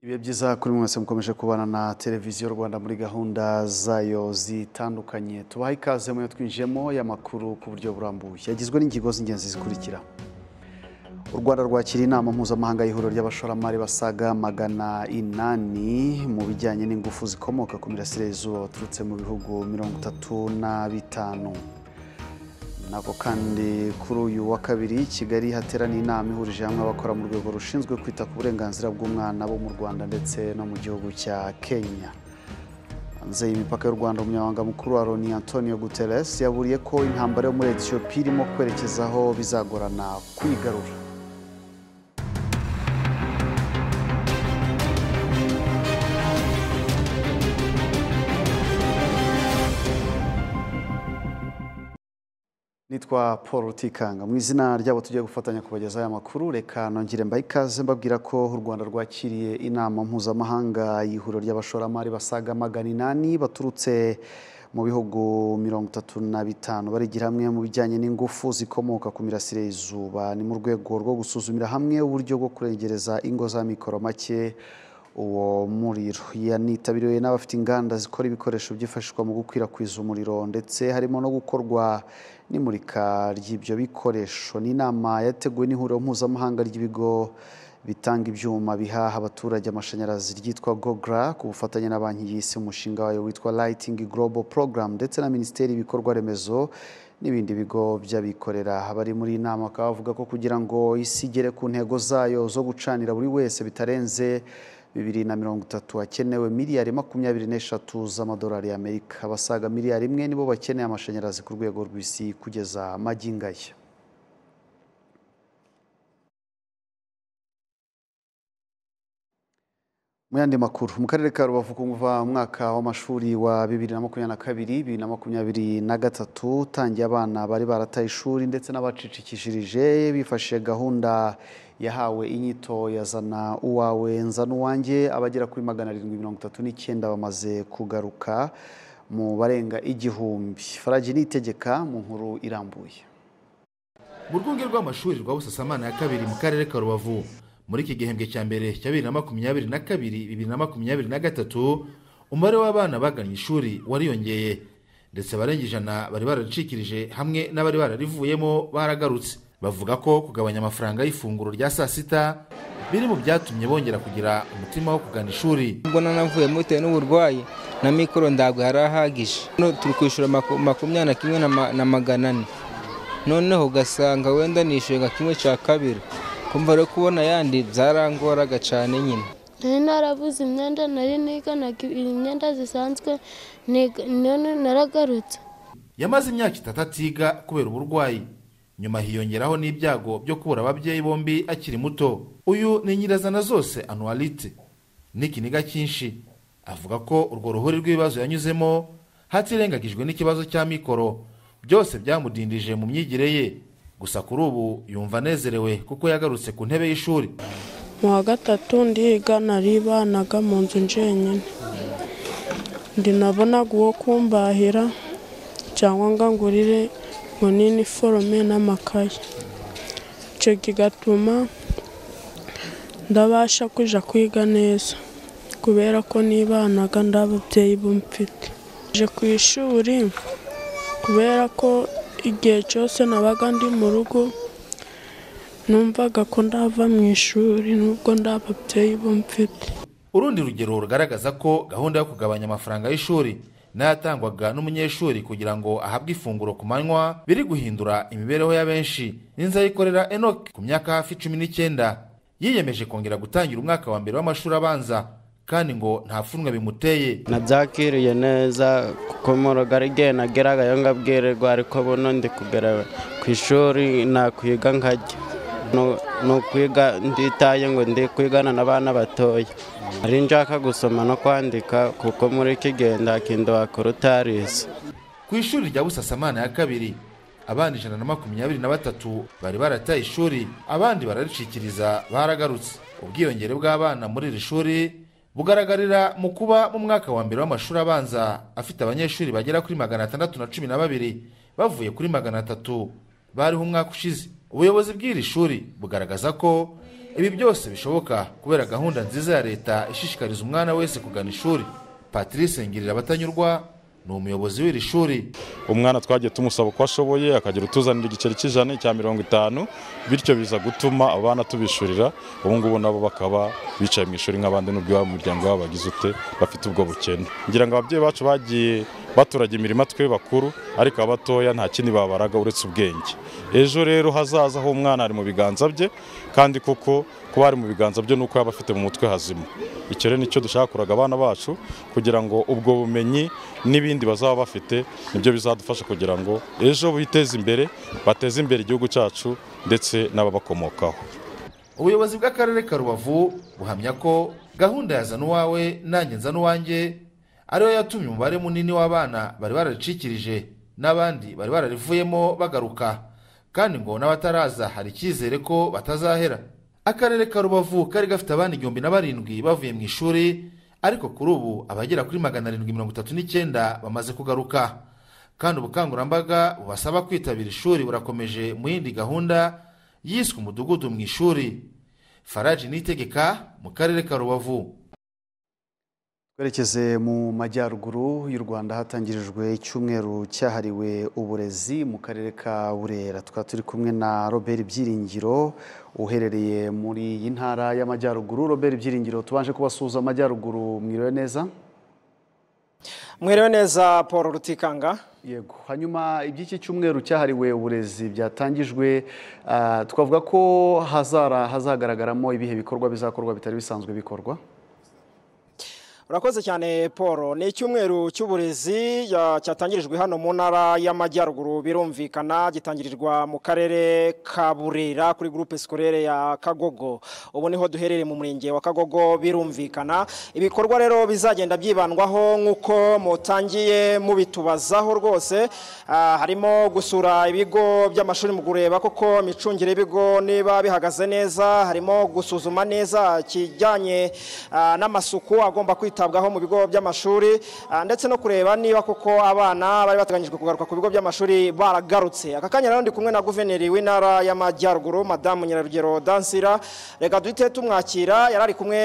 ibihe byiza kuri mwese mukomeje kubana na televiziyo rwanda muri gahunda zayo zitandukanye tubaha ikaze muyo twinjiyemo y'amakuru ku buryo burambuye yagizwe n'ingingo z'ingenzi zikurikira u rwanda rwakiriye inama mpuzamahanga y'ihuriro ry'abashoramari basaga magana inani mu bijyanye n'ingufu zikomoka ku mirasire y'izuba baturutse mu bihugu mirongo itatu na bitanu nako kandi kuri uyu wa kabiri kigali hateraniye inama ihurije hamwe abakora mu rwego rushinzwe kwita ku burenganzira bw'umwana bo mu rwanda ndetse no mu gihugu cya kenya hanze y'imipaka y'u rwanda umunyamabanga mukuru wa loni antonio guterres yaburiye ko intambara yo muri etiyopiya irimo kwerekeza aho bizagorana kuyigarura nitwa paul rutikanga mu izina ryabo tugiye gufatanya kubagezaho aya makuru reka nongere mbahe ikaze mbabwira ko u rwanda rwakiriye inama mpuzamahanga y'ihuriro ry'abashoramari basaga magana inani baturutse mu bihugu mirongo itatu na bitanu barigira hamwe mu bijyanye n'ingufu zikomoka ku mirasire y'izuba ni mu rwego rwo gusuzumira hamwe uburyo bwo kurengereza ingo za mikoro make uwo muriro yanitabiriwe n'abafite inganda zikora ibikoresho byifashishwa mu gukwirakwiza umuriro ndetse harimo no gukorwa n'imurika ry'ibyo bikoresho ni inama yateguwe n'ihuriro mpuzamahanga ry'ibigo bitanga ibyuma bihaha abaturage amashanyarazi ryitwa gogra ku bufatanye na banki y'isi umushinga wayo witwa lighting global program ndetse na minisiteri y'ibikorwa remezo n'ibindi bigo by'abikorera abari muri iyi nama bakaba bavuga ko kugira ngo isi igere ku ntego zayo zo gucanira buri wese bitarenze bibiri na mirongo itatu hakenewe miliyari makumyabiri n'eshatu z'amadolari y'amerika abasaga miliyari imwe nibo bakeneye amashanyarazi ku rwego rw'isi kugeza magingaya mu yandi makuru mu karere ka rubavu kuva umwaka w'amashuri wa bibiri na makumyabiri na kabiri bibiri na makumyabiri na gatatu utangiye abana bari barataye ishuri ndetse n'abacicikishirije bifashishije gahunda yahawe inyito ya zana uwawe nzana uwanjye abagera kuri magana arindwi mirongo itatu n'icyenda bamaze kugaruka mu barenga igihumbi faragi nitegeka mu nkuru irambuye mu rwunge rw'amashuri rwa busasamana ya kabiri mu karere ka rubavu muri iki gihembwe cya mbere cya bibiri na makumyabiri na kabiri bibiri na makumyabiri na gatatu umubare w'abana bagannye ishuri wariyongeye ndetse abarenga ijana bari bararicikirije hamwe n'abari bararivuyemo baragarutse bavuga ko kugabanya amafaranga y'ifunguro rya saa sita biri mu byatumye bongera kugira umutima wo kugana ishuri ubwo nanavuyemo bitewe n'uburwayi na mikoro ntabwo yari ahagije hano turi kwishyura maku- makumyabiri na kimwe na ma- na magana ane noneho ugasanga wenda nishyuye nka kimwe cya kabiri kumva rero kubona ayandi byarangoraga cyane nyine nari narabuze imyenda nari niganaga imyenda zisanzwe niga- none naragarutse yamaze imyaka itatu atiga kubera uburwayi nyuma hiyongeraho n'ibyago byo kubura ababyeyi bombi akiri muto uyu ni nyirazana zose anuwarite n'ikiniga cyinshi avuga ko urwo ruhuri rw'ibibazo yanyuzemo hatirengagijwe n'ikibazo cya mikoro byose byamudindije mu myigire ye gusa kuri ubu yumva anezerewe kuko yagarutse ku ntebe y'ishuri mu wa gatatu ndiga naribanaga mu nzu njyenyine ndinabonaga uwo kumbahira cyangwa ngo angurire ngo n'iniforume n'amakaye icyo kigatuma ndabasha kujya kwiga neza kubera ko nibanaga nda babyeyi bumfite nje ku ishuri kubera ko igihe cyose nabaga ndi mu rugo numvaga ko ndava mu ishuri nubwo nta babyeyi bumfite urundi rugero rugaragaza ko gahunda yo kugabanya amafaranga y'ishuri n'ayatangwaga n'umunyeshuri kugira ngo ahabwe ifunguro ku manywa biri guhindura imibereho ya benshi n'inzayikorera enoke ku myaka hafi cumi n'icyenda yiyemeje kongera gutangira umwaka wa mbere w'amashuri abanza kandi ngo nta pfunwe bimuteye nabyakiriye neza kuko murugari igihe nageraga ngabwirirwa ariko buno ndi kugera ku ishuri nakwiga nkajya Nu- ni ukwiga nditaye ngo ndi kwigana n'abana batoya nari nshaka gusoma no kwandika kuko muri iki gihe nta kintu wakora utarize ku ishuri rya busasamana ya kabiri abana ijana na makumyabiri na batatu bari barataye ishuri abandi bararicikiriza baragarutse ubwiyongere bw'abana muri iri shuri bugaragarira mu kuba mu mwaka wa mbere w'amashuri abanza afite abanyeshuri bagera kuri magana atandatu na cumi na babiri bavuye kuri magana atatu bariho umwaka ushize ubuyobozi bw'iri shuri bugaragaza ko ibi byose bishoboka kubera gahunda nziza ya leta ishishikariza umwana wese kugana ishuri patrice ngirira abatanyurwa ni umuyobozi w'iri shuri umwana twagiye tumusaba uko ashoboye akagira utuzanira igiceri cy'ijana icya mirongo itanu bityo biza gutuma abana tubishurira ubu ngubu nabo bakaba bicaye mu ishuri nk'abandi n'ubwo iwabo mu muryango wabo bagize ute bafite ubwo bukene ngira ngo ababyeyi bacu bagiye baturaga imirima twe bakuru ariko abatoya nta kindi babaraga uretse ubwenge ejo rero hazaza aho umwana ari mu biganza bye kandi kuko kuba ari mu biganza bye nuko yaba afite mu mutwe hazima icyo rero nicyo dushaka kuraga abana bacu kugira ngo ubwo bumenyi n'ibindi bazaba bafite nibyo bizadufasha kugira ngo ejo biteze imbere bateze imbere igihugu cyacu ndetse n'ababakomokaho ubuyobozi bw'akarere ka rubavu buhamya ko gahunda ya zana uwawe nanjye nzana uwanjye ariyo yatumye umubare munini w'abana bari bararicikirije n'abandi bari bararivuyemo bagaruka kandi ngo n'abataraza hari icyizere ko batazahera akarere ka rubavu kari gafite abana igihumbi na barindwi bavuye mu ishuri ariko kuri ubu abagera kuri magana arindwi mirongo itatu n'icyenda bamaze kugaruka kandi ubukangurambaga bubasaba kwitabira ishuri burakomeje mu yindi gahunda yiswe umudugudu mu ishuri faraji nitegeka mu karere ka rubavu twerekeze mu majyaruguru y'u rwanda hatangirijwe icyumweru cyahariwe uburezi mu karere ka burera tukaba turi kumwe na robert byiringiro uherereye muri iyi ntara y'amajyaruguru robert byiringiro tubanje kubasuhuza amajyaruguru mwiriwe neza mwiriwe neza paul rutikanga yego hanyuma iby'iki cyumweru cyahariwe uburezi byatangijwe ah, twavuga ko hazara hazagaragaramo ibihe bikorwa bizakorwa bitari bisanzwe bikorwa urakoze cyane paul ni icyumweru cy'uburezi ya- cyatangirijwe hano mu ntara y'amajyaruguru birumvikana gitangirirwa mu karere ka burera kuri gurupe sikorere ya kagogo ubu niho duherereye mu murenge wa kagogo birumvikana ibikorwa rero bizagenda byibandwaho nk'uko mutangiye mubitubazaho rwose Ah, harimo gusura ibigo by'amashuri mu kureba koko imicungire y'ibigo niba bihagaze neza harimo gusuzuma neza ikijyanye ah, n'amasuku agomba kwitabwaho mu bigo by'amashuri ah, ndetse no kureba niba koko abana bari bateganyijwe kugaruka ku bigo by'amashuri baragarutse aka kanya rero ndi kumwe na guverineri w'intara y'amajyaruguru madamu nyirarugero dansira reka duhite tumwakira yari ari kumwe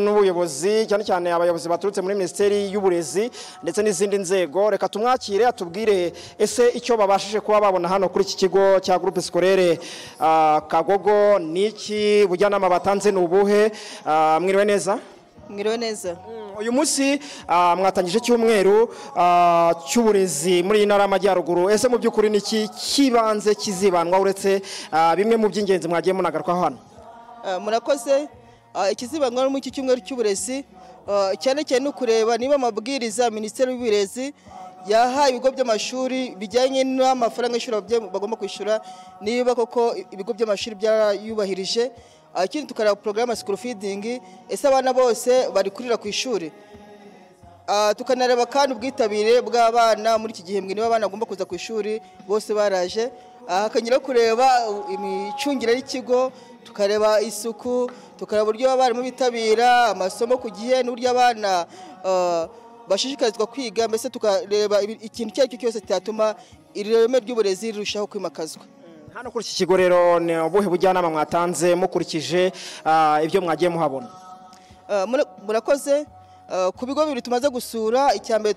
n'ubuyobozi cyane cyane abayobozi baturutse muri minisiteri y'uburezi ndetse n'izindi nzego reka tumwakire atubwire ese icyo babashije kuba babona hano kuri iki kigo cya groupe scolaire ah, kagogo ni iki ubujyanama batanze ni ubuhe Ah, mwiriwe neza mwiriwe neza uyu munsi ah, mwatangije icyumweru ah, cy'uburezi muri iyi ntara y'amajyaruguru ese mu by'ukuri ni iki kibanze kizibandwa uretse ah, bimwe mu by'ingenzi mwagiye munagarukaho hano Ah, murakoze Ah, ikizibandwa no muri iki cyumweru cy'uburezi ah, cyane cyane ni ukureba niba amabwiriza minisiteri y'uburezi yahaye ibigo by'amashuri bijyanye n'amafaranga y'ishuri ababyeyi bagomba kwishyura niba koko ibigo by'amashuri byarayubahirije Ah, ikindi tukareba porogaramu sikuru fidingi ese abana bose bari kurira ku ishuri Ah, tukanareba kandi ubwitabire bw'abana muri iki gihembwe niba abana bagomba kuza ku ishuri bose baraje Ah, hakanyura kureba imicungire y'ikigo tukareba isuku tukareba uburyo abarimu bitabira amasomo ku gihe n'uburyo abana ah, bashishikarizwa kwiga mbese tukareba ibi- ikintu icyo ari cyo cyose cyatuma ireme ry'uburezi rirushaho kwimakazwa hano kuri iki kigo rero ni ubuhe bujyanama mwatanze mukurikije ah, ibyo mwagiye muhabona Uh, mura- murakoze Uh, ku bigo bibiri tumaze gusura icya mbere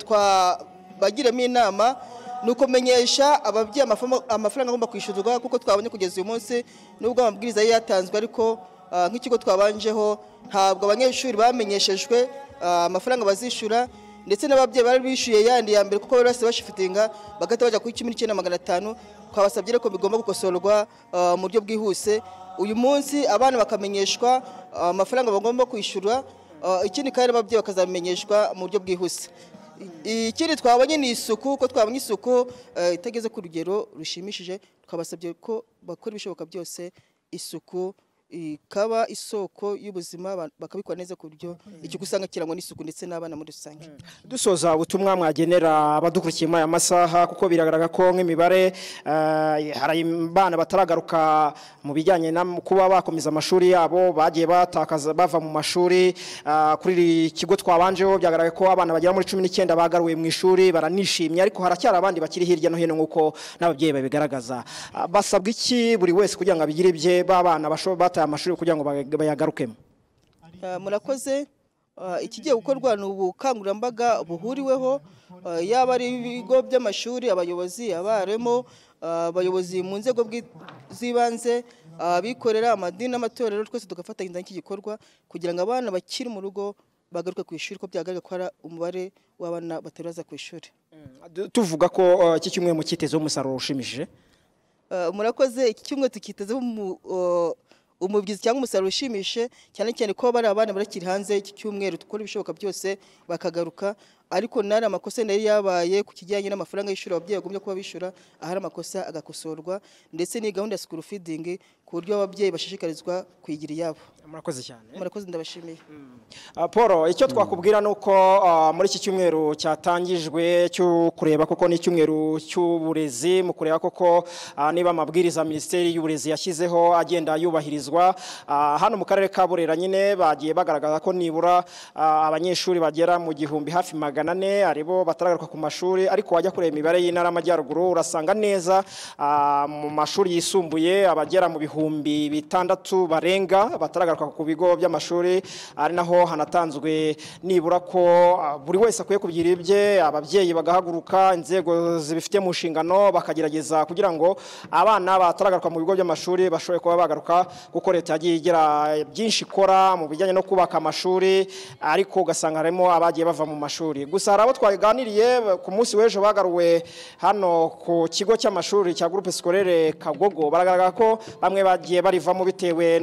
twabagiremo inama ni ukumenyesha ababyeyi amafama- amafaranga agomba kwishyurwa kuko twabonye kugeza uyu munsi nubwo amabwiriza yari yatanzwe ariko uh, nk'ikigo twabanjeho ntabwo abanyeshuri bamenyeshejwe uh, amafaranga bazishyura ndetse n'ababyeyi bari bishyuye yandi ya mbere kuko bari basigaye bashifitinga bagahita bajya kuri kimwe n'icyenda magana atanu twabasabye rero ko bigomba gukosorwa ah, mu buryo bwihuse uyu munsi abana bakamenyeshwa ah, amafaranga bagomba kwishyura ah, ikindi kandi n'ababyeyi bakazamenyeshwa mu buryo bwihuse I- ikindi twabonye ni isuku ko twabonye isuku ah, itageze ku rugero rushimishije twabasabye ko bakora ibishoboka byose isuku ikaba isoko y'ubuzima ba- bakabikora neza ku buryo ikigo usanga kirangwa n'isuku ndetse n'abana muri rusange dusoza ubutumwa mwagenera abadukurikiye muri aya masaha kuko biragaragara ko nk'imibare eh, hari abana bataragaruka mu bijyanye no kuba bakomeza amashuri yabo bagiye batakaza bava mu mashuri ah, kuri iri kigo twabanjeho byagaragaye ko abana bagera muri cumi n'icyenda bagaruwe mu ishuri baranishimye ariko haracyari abandi bakiri hirya no hino nk'uko n'ababyeyi babigaragaza Ah, basabwa iki buri wese kugira ngo abigire ibye ba bana basho- bata- bataye amashuri kugira ngo baya- bayagarukemo Uh, murakoze Uh, ikigiye gukorwa ni ubukangurambaga buhuriweho uh, yaba ari ibigo by'amashuri abayobozi abarimu uh, abayobozi mu nzego bwi- z'ibanze uh, abikorera amadini n'amatorero twese tugafatanya iki gikorwa kugira ngo abana bakiri mu rugo bagaruke ku ishuri ko byagaragara ko hari umubare w'abana batari baza ku ishuri Du- tuvuga ko eh, iki kimwe mu cyitezeho umusaruro ushimishije Uh, murakoze iki cyumweru tukitezeho umu- uh, umubyizi cyangwa umusaruro ushimishe cyane cyane ko bari abana barakiri hanze iki cyumweru dukora ibishoboka byose bakagaruka ariko nari amakosa yari yabaye ku kijyanye n'amafaranga y'ishuri ababyeyi bagombye kuba bishyura ahari amakosa agakosorwa ndetse ni gahunda ya sikuru fidingi ku buryo ababyeyi bashishikarizwa kuyigira iyabo murakoze cyane murakoze ndabashimiye Ah, Paul icyo twakubwira ni uko ah, muri iki cyumweru cyatangijwe cyo kureba koko ni icyumweru cy'uburezi mu kureba koko ah, niba amabwiriza minisiteri y'uburezi yashyizeho agenda yubahirizwa Ah, hano mu karere ka burera nyine bagiye bagaragaza ko nibura ah, abanyeshuri bagera mu gihumbi hafi magana ane aribo bataragaruka ku mashuri ariko wajya kureba imibare y'intara y'amajyaruguru urasanga neza ah, mu mashuri yisumbuye abagera mu bihumbi bitandatu barenga bataragaruka ku bigo by'amashuri ari naho hanatanzwe nibura ko ah, buri wese akwiye kugira ibye ababyeyi bagahaguruka inzego zibifite mu nshingano bakagerageza kugira ngo abana bataragaruka mu bigo by'amashuri bashobore kuba bagaruka kuko leta yagiye igira byinshi ikora mu bijyanye no kubaka amashuri ariko ugasanga harimo abagiye bava mu mashuri gusa hari abo twaganiriye ku munsi w'ejo bagaruwe hano ku kigo cy'amashuri cya groupe scolaire kagogo baragaragara ko bamwe bagiye barivamo bitewe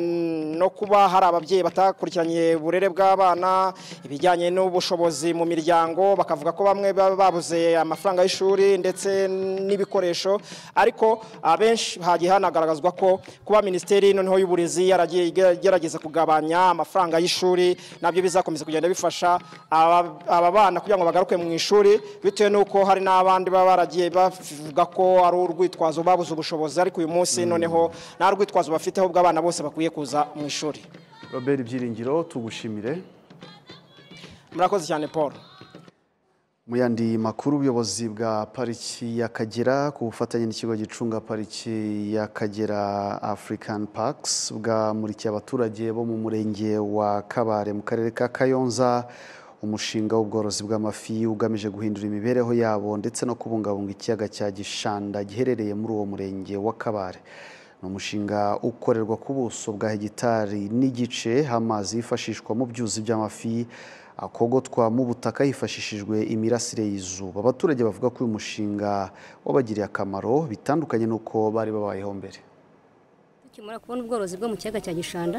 no kuba hari ababyeyi batakurikiranye uburere bw'abana ibijyanye n'ubushobozi mu miryango bakavuga ko bamwe baba babuze amafaranga y'ishuri ndetse n'ibikoresho ariko abenshi hagiye hanagaragazwa ko kuba minisiteri noneho y'uburezi yaragiye igerageza kugabanya amafaranga y'ishuri nabyo bizakomeza kugenda bifasha aba aba bana kugira ngo bagaruke mu ishuri bitewe n'uko hari n'abandi baba baragiye bavuga ko ari urwitwazo babuze ubushobozi ariko uyu munsi noneho nta rwitwazo bafite ahubwo abana bose bakwiye kuza mu ishuri robert byiringiro tugushimire murakoze cyane paul mu yandi makuru ubuyobozi bwa pariki y'akagera ku bufatanye n'ikigo gicunga pariki y'akagera african parks bwamurikiye abaturage bo mu murenge wa kabare mu karere ka kayonza umushinga w'ubworozi bw'amafi ugamije guhindura imibereho yabo ndetse no kubungabunga ikiyaga cya gishanda giherereye muri uwo murenge wa kabare ni umushinga ukorerwa ku buso bwa hegitari n'igice amazi yifashishwa mu byuzi by'amafi akogotwa mu butaka hifashishijwe imirasire y'izuba abaturage bavuga ko uyu mushinga wabagiriye akamaro bitandukanye n'uko bari babayeho mbere tukimara kubona ubworozi bwo mu kiyaga cya gishanda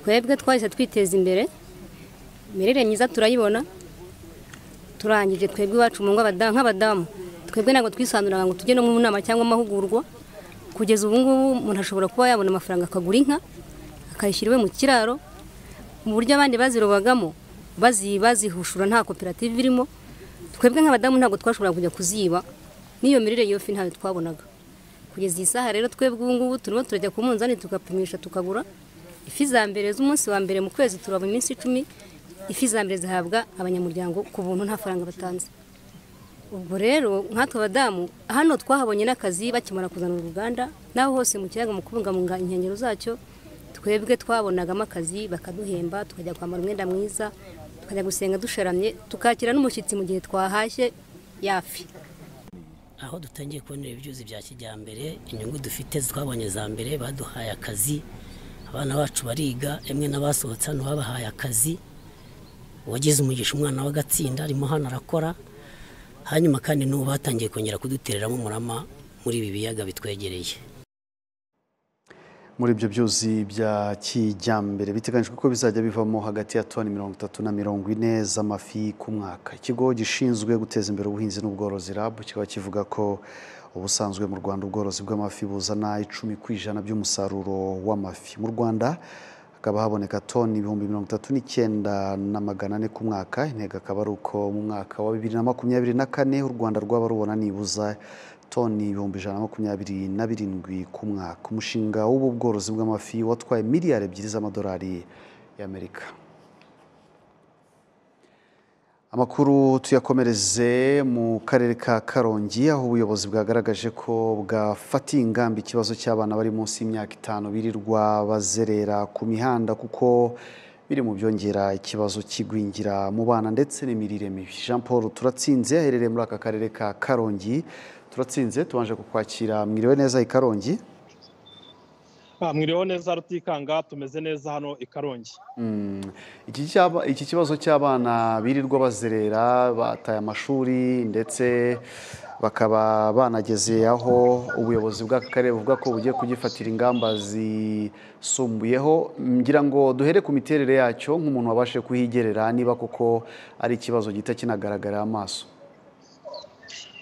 twebwe twahise twiteza imbere imirire myiza turayibona turangije twebwe iwacu mu ngo abada- nk'abadamu twebwe ntabwo twisanuraga ngo tujye no mu nama cyangwa amahugurwa kugeza ubu ngubu umuntu ashobora kuba yabona amafaranga akagura inka akayishyira iwe mu kiraro mu buryo abandi bazirobagamo bazi- bazihushura nta koperative irimo twebwe nk'abadamu ntabwo twashoboraga kujya kuziba n'iyo mirire y'iyo fi ntayo twabonaga kugeza iyi saha rero twebwe ubu ngubu turimo turajya ku munzani tugapimisha tukagura ifi za mbere z'umunsi wa mbere mu kwezi turaba iminsi icumi ifi za mbere zihabwa abanyamuryango ku buntu nta faranga batanze ubwo rero nkatwe abadamu hano twahabonye n'akazi bakimara kuzana uruganda n'aho hose mu kiyaga mu kubungabunga inkengero zacyo twebwe twabonagamo akazi bakaduhemba tukajya kwambara umwenda mwiza tukajya gusenga dusharamye tukakira n'umushyitsi mu gihe twahashye yafi aho dutangiye kubonera ibyuzi bya kijyambere inyungu dufite twabonye za mbere baduhaye akazi abana bacu bariga emwe n'abasohotse hano babahaye akazi uwagize umugisha umwana w'agatsinda arimo hano arakora hanyuma kandi n'ubu batangiye kongera kudutereramo umurama muri ibi biyaga bitwegereye muri ibyo byuzi bya kijyambere biteganyijwe ko bizajya bivamo hagati ya toni mirongo itatu na mirongo ine z'amafi ku mwaka ikigo gishinzwe guteza imbere ubuhinzi n'ubworozi rabu kikaba kivuga ko ubusanzwe mu rwanda ubworozi bw'amafi buzana icumi ku ijana by'umusaruro w'amafi mu rwanda hakaba haboneka toni ibihumbi mirongo itatu n'icyenda na magana ane ku mwaka intego akaba ari uko mu mwaka wa bibiri na makumyabiri na kane u rwanda rwaba rubona nibuza toni ibihumbi ijana na makumyabiri na birindwi ku mwaka umushinga w'ubu bworozi bw'amafi watwaye miliyari ebyiri z'amadolari y'amerika amakuru tuyakomereze mu karere ka karongi aho ubuyobozi bwagaragaje ko bwafatiye ingamba ikibazo cy'abana bari munsi y'imyaka itanu birirwa bazerera ku mihanda kuko biri mu byongera ikibazo cy'igwingira mu bana ndetse n'imirire mibi jean paul turatsinze aherereye muri aka karere ka karongi turatsinze tubanje kukwakira mwiriwe neza i karongi mwiriweho neza rutikanga tumeze neza hano i karongi Mm. Iki cyaba- iki kibazo cy'abana birirwa bazerera bataye amashuri ndetse bakaba banageze aho ubuyobozi bw'akarere buvuga ko bugiye kugifatira ingamba zisumbuyeho ngira ngo duhere ku miterere yacyo nk'umuntu wabashe kuhigerera niba koko ari ikibazo gihita kinagaragarira amaso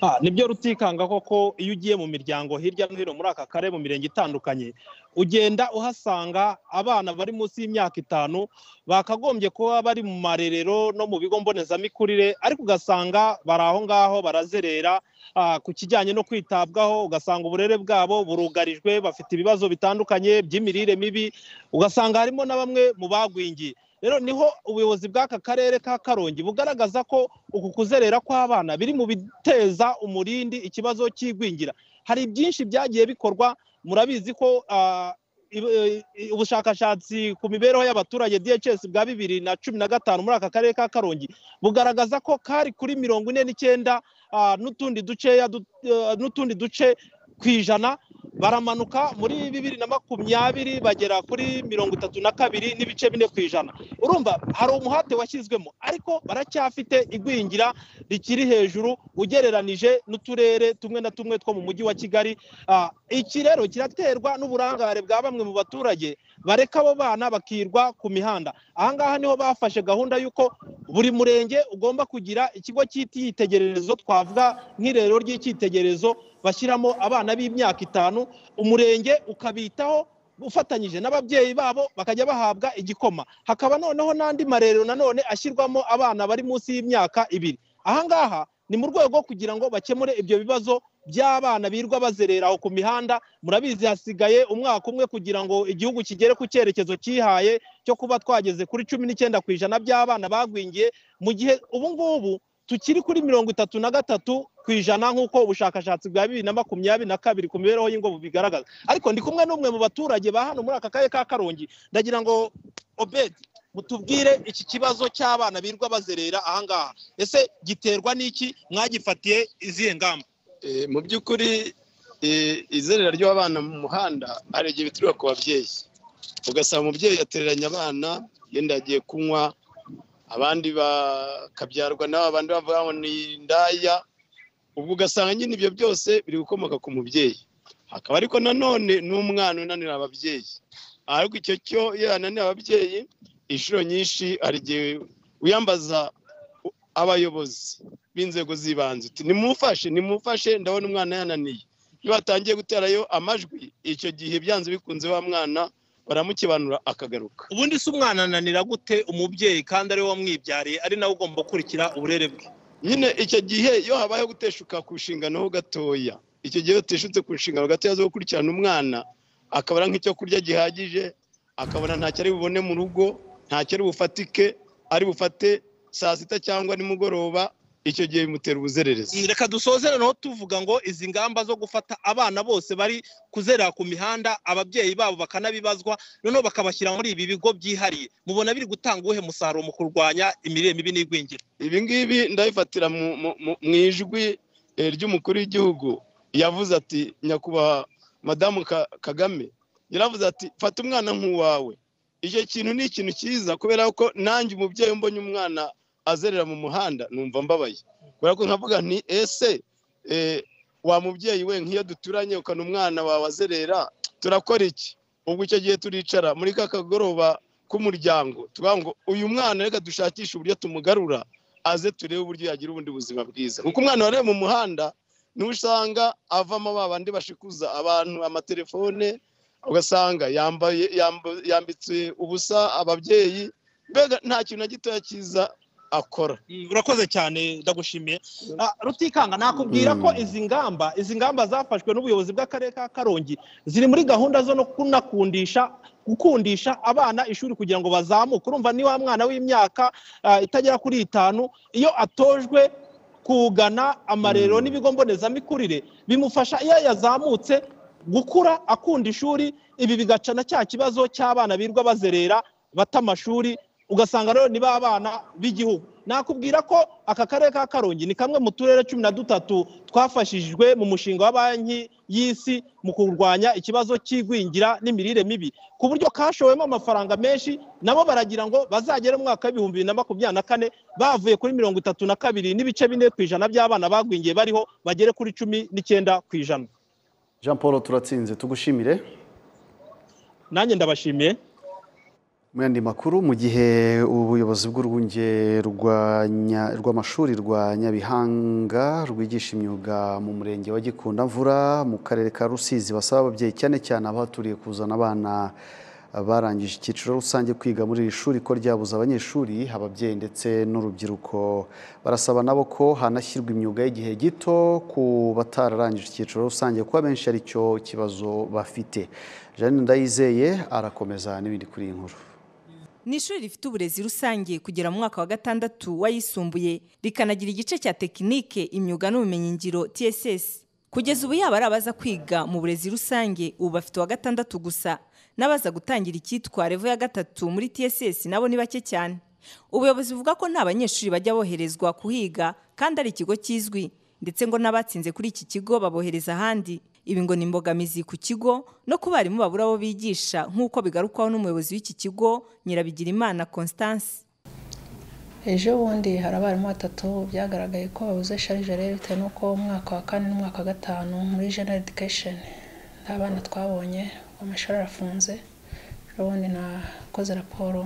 Ah, nibyo rutikanga koko iyo ugiye mu miryango hirya no hino muri aka karere mu mirenge itandukanye ugenda uhasanga abana bari munsi y'imyaka itanu bakagombye kuba bari mu marerero no mu bigo mbonezamikurire ariko ugasanga bari aho ngaho barazerera ah, ku kijyanye no kwitabwaho ugasanga uburere bwabo burugarijwe bafite ibibazo bitandukanye by'imirire mibi ugasanga harimo na bamwe mu bagwingiye rero niho ubuyobozi bw'aka karere ka karongi bugaragaza ko uku kuzerera kw'abana biri mu biteza umurindi ikibazo cy'igwingira hari byinshi byagiye bikorwa murabizi ko ah, ibu- eh, ubushakashatsi ku mibereho y'abaturage DHS bwa bibiri na cumi na gatanu muri aka karere ka karongi bugaragaza ko kari kuri mirongo ine n'icyenda ah, n'utundi duceya du- eh, n'utundi duce ku ijana baramanuka muri bibiri na makumyabiri bagera kuri mirongo itatu na kabiri n'ibice bine ku ijana urumva hari umuhate washyizwemo ariko baracyafite igwingira rikiri hejuru ugereranije n'uturere tumwe na tumwe two mu mujyi wa kigali Ah, iki rero kiraterwa n'uburangare bwa bamwe mu baturage bareka abo bana bakirwa ku mihanda ahangaha niho bafashe gahunda y'uko buri murenge ugomba kugira ikigo cy'icyitegererezo twavuga nk'irerero ry'icyitegererezo bashyiramo abana b'imyaka itanu umurenge ukabitaho ufatanyije n'ababyeyi babo bakajya bahabwa igikoma hakaba noneho n'andi marerero nanone ashyirwamo abana bari munsi y'imyaka ibiri ahangaha ni mu rwego rwo kugira ngo bakemure ibyo bibazo by'abana birwa bazerera aho ku mihanda murabizi hasigaye umwaka umwe kugira ngo igihugu kigere ku cyerekezo cyihaye cyo kuba twageze kuri cumi n'icyenda ku ijana by'abana bagwingiye mu gihe ubu ngubu tukiri kuri mirongo itatu na gatatu ku ijana nk'uko ubushakashatsi bwa bibiri na makumyabiri na kabiri ku mibereho y'ingo bigaragaza ariko ndi kumwe n'umwe mu baturage ba hano muri aka karere ka karongi ndagira ngo obedi mutubwire iki kibazo cy'abana birirwa bazerera ahangaha ese giterwa n'iki mwagifatiye izihe ngamba mu by'ukuri eh, izerera ry'abana mu muhanda hari igihe bituruka ku babyeyi ugasaba umubyeyi yatereranye abana yenda yagiye kunywa abandi bakabyarwa n'aba bandi bavuga ngo ni indaya ubwo ugasanga nyine ibyo byose biri gukomoka ku mubyeyi hakaba ariko nanone n'umwana unanira ababyeyi ariko icyo cyo iyo yananiye ababyeyi inshuro nyinshi hari igihe wiyambaza abayobozi b'inzego z'ibanze uti nimufashe nimufashe ndabona umwana yananiye iyo batangiye guterayo amajwi icyo gihe byanze bikunze wa mwana baramukibanura akagaruka ubundi si umwana ananira gute umubyeyi kandi ari we wamwibyariye ari nawe ugomba gukurikira uburere bwe nyine icyo gihe iyo habayeho guteshuka ku nshingano ho gatoya icyo gihe iyo uteshutse ku nshingano gatoya zo gukurikirana umwana akabona nk'icyo kurya gihagije akabona ntacyo ari bubone mu rugo ntacyo ari bufatike ari bufate saa sita cyangwa nimugoroba icyo gihe bimutera ubuzererezi reka dusoze noneho tuvuga ngo izi ngamba zo gufata abana bose bari kuzerera ku mihanda ababyeyi babo bakanabibazwa noneho bakabashyira muri ibi bigo byihariye mubona biri gutanga uwuhe musaruro mu kurwanya imirire mibi n'igwingira ibi ngibi ndabifatira mu- mu- mu mu ijwi eh, ry'umukuru w'igihugu yavuze ati nyakubahwa madamu Ka- kagame yaravuze ati fata umwana nk'uwawe icyo kintu ni ikintu cyiza kubera ko nanjye umubyeyi iyo mbonye umwana azerera mu muhanda numva mbabaye kubera ko nkavuga nti ese eh, wa mubyeyi we nk'iyo duturanye ukana umwana wawe azerera turakora iki ubwo icyo gihe turicara muri ka kagoroba k'umuryango tuvuga ngo uyu mwana reka dushakishe uburyo tumugarura aze turebe uburyo yagira ubundi buzima bwiza kuko umwana wareba mu muhanda niwe usanga avamo ba bandi bashikuza abantu amatelefone ugasanga yambaye yamba- yambitse ubusa ababyeyi mbega nta kintu na gitoya cyiza akora urakoze cyane ndagushimiye Ah, rutikanga nakubwira ko izi ngamba izi ngamba zafashwe n'ubuyobozi bw'akarere ka karongi ziri muri gahunda zo no kunakundisha gukundisha abana ishuri kugira ngo bazamuke urumva ni wa mwana w'imyaka ah, itagera kuri itanu iyo atojwe kugana amarero n'ibigo mbonezamikurire bimufasha iyo yazamutse gukura akunda ishuri ibi bigaca na cya kibazo cy'abana birirwa bazerera bata amashuri ugasanga rero ni ba bana b'igihugu nakubwira ko aka karere ka karongi ni kamwe mu turere cumi na dutatu twafashijwe mu mushinga wa banki y'isi mu kurwanya ikibazo cy'igwingira n'imirire mibi ku buryo kashowemo amafaranga menshi nabo baragira ngo bazagere mu mwaka w'ibihumbi bibiri na makumyabiri na kane bavuye kuri mirongo itatu na kabiri n'ibice bine ku ijana by'abana bagwingiye bariho bagere kuri cumi n'icyenda ku ijana jean paul turatsinze tugushimire nanjye ndabashimiye mu yandi makuru mu gihe ubuyobozi bw'urwunge rwa Nya- rw'amashuri rwa nyabihanga rwigisha imyuga mu murenge wa gikundamvura mu karere ka rusizi basaba ababyeyi cyane cyane abahaturiye kuzana abana barangije icyiciro rusange kwiga muri iri shuri ko ryabuze abanyeshuri ababyeyi ndetse n'urubyiruko barasaba nabo ko hanashyirwa imyuga y'igihe gito ku batararangije icyiciro rusange kuko abenshi ari cyo kibazo bafite jeanine ndayizeye arakomeza n'ibindi kuri iyi nkuru ni ishuri rifite uburezi rusange kugera mu mwaka wa gatandatu wayisumbuye rikanagira igice cya tekinike imyuga n'ubumenyingiro tss kugeza ubu yaba ari abaza kwiga mu burezi rusange ubu bafite uwa gatandatu gusa n'abaza gutangira icyitwa revo ya gatatu muri tss nabo ni bake cyane ubuyobozi buvuga ko nta banyeshuri bajya boherezwa kuhiga kandi ari ikigo kizwi ndetse ngo n'abatsinze kuri iki kigo babohereza ahandi ibi ngo ni imbogamizi ku kigo no ku barimu babura abo bigisha nk'uko bigarukwaho n'umuyobozi w'iki kigo nyirabigirimana constance ejo bundi hari abarimu batatu byagaragaye ko babuze sharijere bitewe n'uko umwaka wa kane n'umwaka wa gatanu muri general education nta bana twabonye amashuri arafunze ejo bundi nakoze raporo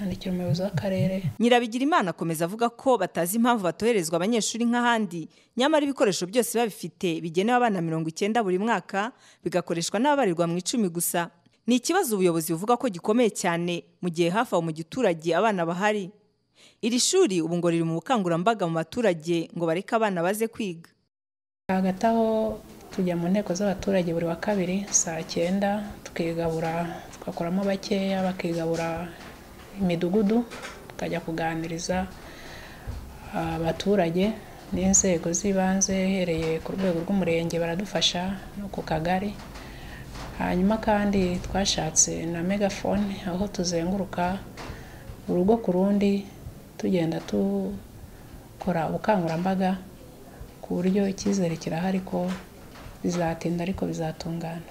nandikira umuyobozi w'akarere nyirabigirimana akomeza avuga ko batazi impamvu batoherezwa abanyeshuri nk'ahandi nyamara ibikoresho byose babifite bigenewe abana mirongo icyenda buri mwaka bigakoreshwa n'ababarirwa mu icumi gusa ni ikibazo ubuyobozi buvuga ko gikomeye cyane mu gihe hafi aho mu giturage abana bahari iri shuri ubu ngo riri mu bukangurambaga mu baturage ngo bareke abana baze kwiga hagati aho tujya mu nteko z'abaturage buri wa kabiri saa cyenda tukigabura tugakuramo bakeya bakigabura imidugudu tukajya kuganiriza abaturage n'inzego z'ibanze uhereye ku rwego rw'umurenge baradufasha no ku kagari hanyuma kandi twashatse na megafone aho tuzenguruka urugo ku rundi tugenda dukora ubukangurambaga ku buryo icyizere kirahari ko bizatinda ariko bizatungana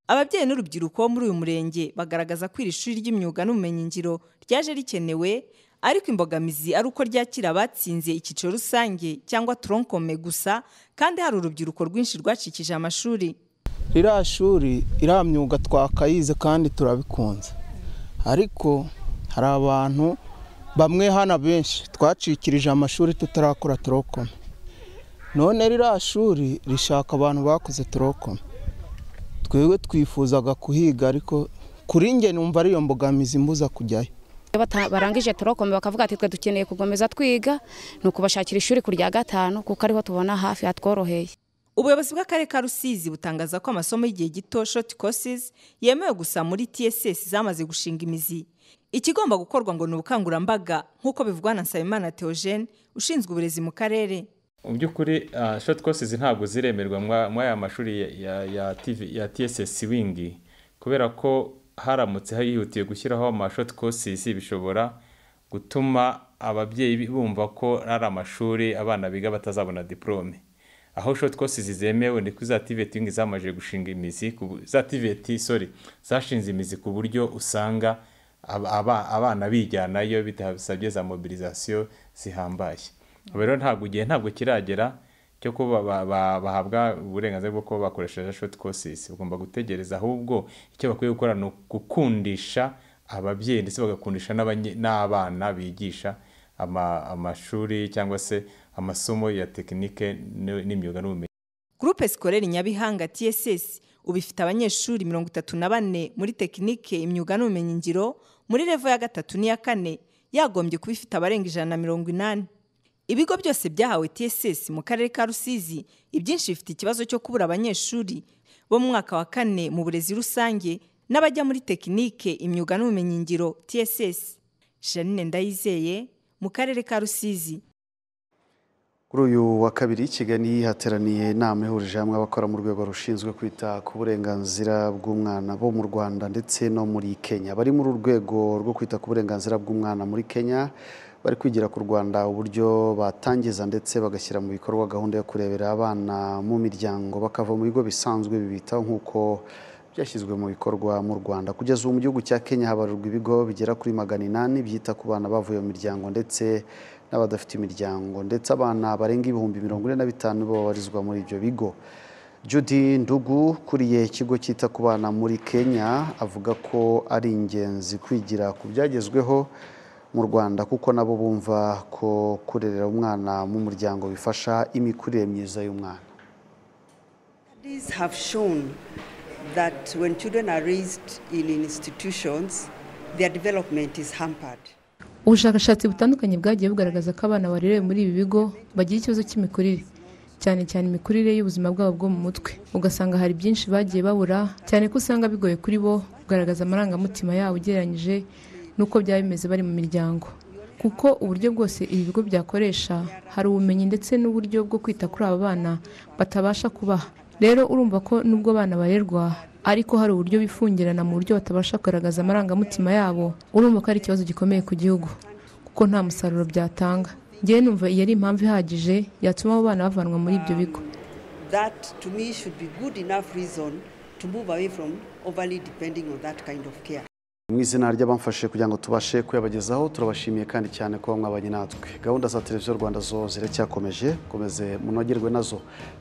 ababyeyi n'urubyiruko bo muri uyu murenge bagaragaza ko iri shuri ry'imyuga n'ubumenyingiro ryaje rikenewe ariko imbogamizi ari uko ryakira abatsinze icyiciro rusange cyangwa toronkome gusa kandi hari urubyiruko rwinshi rwacikije amashuri ririya shuri iriya myuga twakayize kandi turabikunze ariko hari abantu bamwe hano benshi twacikirije amashuri tutarakora turokome none ririya shuri rishaka abantu bakoze turokome twebwe twifuzaga kuhiga ariko kuri njye numva ariyo mbogamizi mbuza kujyayo Iyo bata- barangije torokome bakavuga ati twe dukeneye gukomeza twiga ni ukubashakira ishuri ku rya gatanu kuko ariho tubona hafi hatworoheye ubuyobozi bw'akarere ka rusizi butangaza ko amasomo y'igihe gito short courses yemewe gusa muri tss zamaze gushinga imizi ikigomba gukorwa ngo ni ubukangurambaga nk'uko bivugwa na nsabimana theogene ushinzwe uburezi mu karere mu by'ukuri ah, short courses ntabwo ziremerwa mwa- muri aya mashuri ya, ya, ya, TV ya tss wing kubera ko haramutse hihutiye gushyiraho ama short courses bishobora gutuma ababyeyi bumva ko ari amashuri abana biga batazabona diplome aho short courses zemewe ni kuri za TVET wing zamaze gushinga imizi ku bu- za TVET sorry zashinze imizi ku buryo usanga aba- aba- abana bijyanayo bitasabye za mobilisation zihambaye ubu rero ntabwo igihe ntabwo kiragera cyo kuba ba- ba- bahabwa uburenganzira bwo kuba bakoresheje short courses ugomba gutegereza ahubwo icyo bakwiye gukora ni gukundisha ababyeyi ndetse bagakundisha n'abanye- n'abana bigisha ama- amashuri cyangwa se amasomo ya tekinike n- n'imyuga n'ubumenyi gurupe sikoreri nyabihanga tss ubu ifite abanyeshuri mirongo itatu na bane muri tekinike imyuga n'ubumenyingiro muri revo ya gatatu n'iya kane yagombye kuba ifite abarenga ijana na mirongo inani ibigo byose byahawe tss mu karere ka rusizi ibyinshi bifite ikibazo cyo kubura abanyeshuri bo mu mwaka wa kane mu burezi rusange n'abajya muri tekinike imyuga n'ubumenyingiro tss janine ndayizeye mu karere ka rusizi kuri uyu wa kabiri i kigali hateraniye inama ihurije hamwe abakora mu rwego rushinzwe kwita ku burenganzira bw'umwana bo mu rwanda ndetse no muri kenya bari muri urwego rwo kwita ku burenganzira bw'umwana muri kenya bari kwigira ku rwanda uburyo batangiza ndetse bagashyira mu bikorwa gahunda yo kurebera abana mu miryango bakava mu bigo bisanzwe bibitaho nk'uko byashyizwe mu bikorwa mu rwanda kugeza ubu mu gihugu cya kenya habarurwa ibigo bigera kuri magana inani byita ku bana bavuye mu miryango ndetse n'abadafite imiryango ndetse abana barenga ibihumbi mirongo ine na bitanu babarizwa muri ibyo bigo judy ndugu ukuriye ikigo cyita ku bana muri kenya avuga ko ari ingenzi kwigira ku byagezweho mu rwanda kuko nabo bumva ko kurerera umwana mu muryango bifasha imikurire myiza y'umwana Studies have shown that when children are raised in institutions, their development is hampered. ubushakashatsi butandukanye bwagiye bugaragaza ko abana barerewe muri ibi bigo bagira ikibazo cy'imikurire cyane cyane imikurire y'ubuzima bwabo bwo mu mutwe ugasanga hari byinshi bagiye babura cyane ko usanga bigoye kuri bo kugaragaza amarangamutima yabo ugereranyije n'uko byaba bimeze bari mu miryango kuko uburyo bwose ibi bigo byakoresha hari ubumenyi ndetse n'uburyo bwo kwita kuri aba bana batabasha kubaha rero urumva ko nubwo abana barerwa ariko hari uburyo bifungirana mu buryo batabasha kugaragaza amarangamutima yabo urumva ko ari ikibazo gikomeye ku gihugu kuko nta musaruro byatanga ngewe numva iyi ari impamvu ihagije yatuma abo bana bavanwa muri ibyo bigo That to me should be good enough reason to move away from overly depending on that kind of care. mu izina ry'abamfashije kugira ngo tubashe kuyabagezaho turabashimiye kandi cyane kuba mwabanye natwe gahunda za televiziyo rwanda zo ziracyakomeje mukomeze munogerwe nazo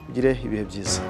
mugire ibihe byiza